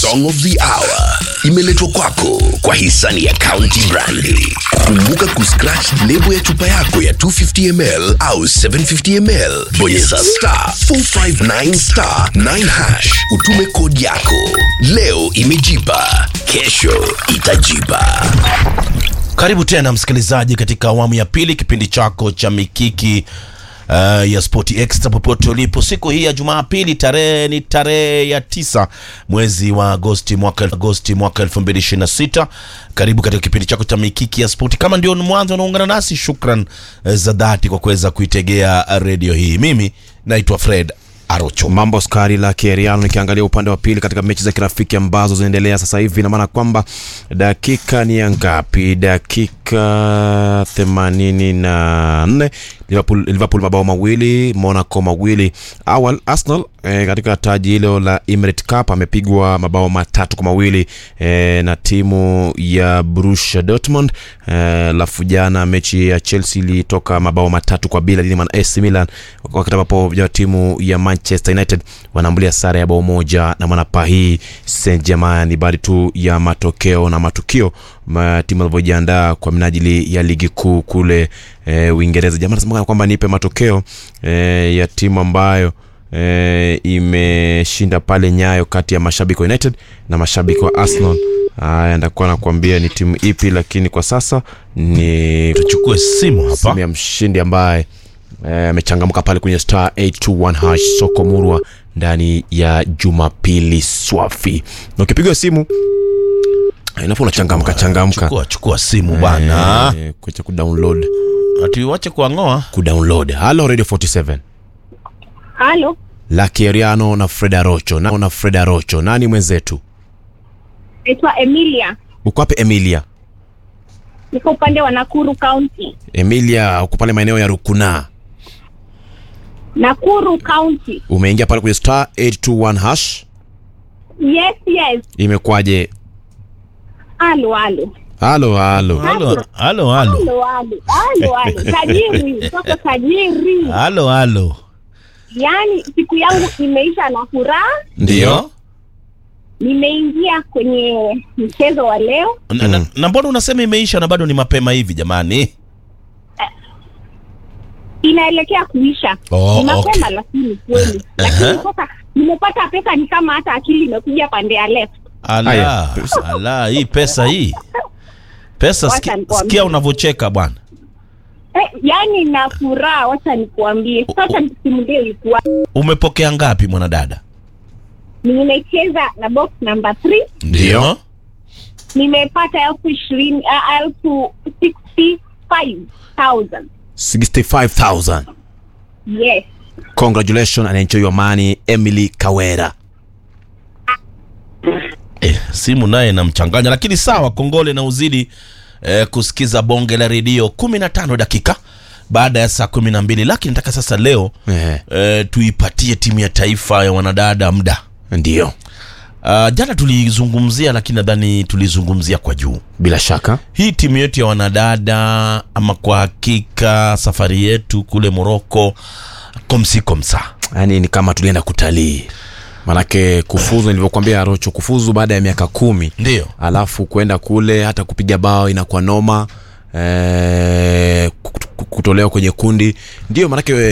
song of the hour imeletwa kwako kwa hisani ya County Brandi. Kumbuka kuscratch lebo ya chupa yako ya 250 ml au 750 ml, bonyeza star 459 star 9 hash, utume kodi yako. Leo imejipa, kesho itajipa. Karibu tena msikilizaji, katika awamu ya pili kipindi chako cha mikiki uh, ya Sport Extra popote ulipo. Siku hii ya Jumapili, tarehe ni tarehe ya tisa mwezi wa Agosti mwaka Agosti mwaka 2026. Karibu katika kipindi chako cha mikiki ya sport. Kama ndio mwanzo unaungana nasi, shukran eh, za dhati kwa kuweza kuitegea redio hii. Mimi naitwa Fred Arocho. mambo skari la Kieriano. Nikiangalia upande wa pili katika mechi za kirafiki ambazo zinaendelea sasa hivi, ina maana kwamba dakika ni ya ngapi? Dakika themanini na nne Liverpool, Liverpool mabao mawili, Monaco mawili. Awal Arsenal eh, katika taji hilo la Emirates Cup amepigwa mabao matatu kwa mawili eh, na timu ya Borussia Dortmund eh, lafu jana mechi ya Chelsea ilitoka mabao matatu kwa bila dhidi ya AC Milan, wakati ambapo vijana wa timu ya Manchester United wanaambulia sare ya bao moja na Manapahi Saint Germain. Ni baadhi tu ya matokeo na matukio ma timu alivyojiandaa kwa minajili ya ligi kuu kule eh, Uingereza. Jamaa anasema kwamba nipe matokeo eh, ya timu ambayo eh, imeshinda pale Nyayo kati ya mashabiki wa United na mashabiki wa Arsenal. Haya, ndakuwa nakuambia ni timu ipi, lakini kwa sasa ni Tuchukue simu hapa. simu ya mshindi ambaye eh, amechangamka pale kwenye star 821 hash soko murwa ndani ya Jumapili swafi, na ukipiga simu eh, inafu unachangamka changamka Chukua, chukua simu bana, eh, kuacha kudownload ati wache kuang'oa. kudownload. Halo Radio 47 Halo, Lucky Eriano na Freda Rocho na, na Freda Rocho, nani mwenzetu? naitwa Emilia, Uko wapi Emilia? niko upande wa Nakuru County. Emilia, uko pale maeneo ya Rukuna. Nakuru County. Umeingia pale kwenye star 821 hash, Yes, yes. imekwaje? Halo, halo. Halo halo. Halo, halo, halo, Halo, halo. Halo, halo. Tajiri, mtoto tajiri. halo, halo. Yaani siku yangu imeisha na furaha. Ndio. Nimeingia kwenye mchezo wa leo. Na, na, na mbona unasema imeisha na bado ni mapema hivi jamani? Inaelekea kuisha. Oh, ni mapema okay. lakini kweli. Lakini sasa nimepata pesa ni kama hata akili imekuja pande ya left. Ala, Haya. ala, hii pesa hii pesa, Wacha sikia, nikwambie. sikia unavyocheka bwana. Eh, yaani na furaha, wacha nikuambie. Sasa nisimulie ilikuwa Umepokea ngapi mwanadada? nimecheza na box number 3 Ndio. nimepata elfu ishirini uh, elfu 65,000 65,000. yes Congratulations and enjoy your money Emily Kawera. Eh, simu naye namchanganya, lakini sawa, kongole na uzidi eh, kusikiza bonge la redio 15 dakika baada ya saa 12, lakini nataka sasa leo Eh, eh, tuipatie timu ya taifa ya wanadada muda. ndio. Uh, jana tulizungumzia, lakini nadhani tulizungumzia kwa juu Bila shaka. hii timu yetu ya wanadada, ama kwa hakika safari yetu kule Moroko komsi komsa Yaani ni kama tulienda kutalii. Manake kufuzu nilivyokuambia Rocho kufuzu baada ya miaka kumi. ndio Alafu kwenda kule hata kupiga bao inakuwa noma. Eh, kutolewa kwenye kundi. Ndio manake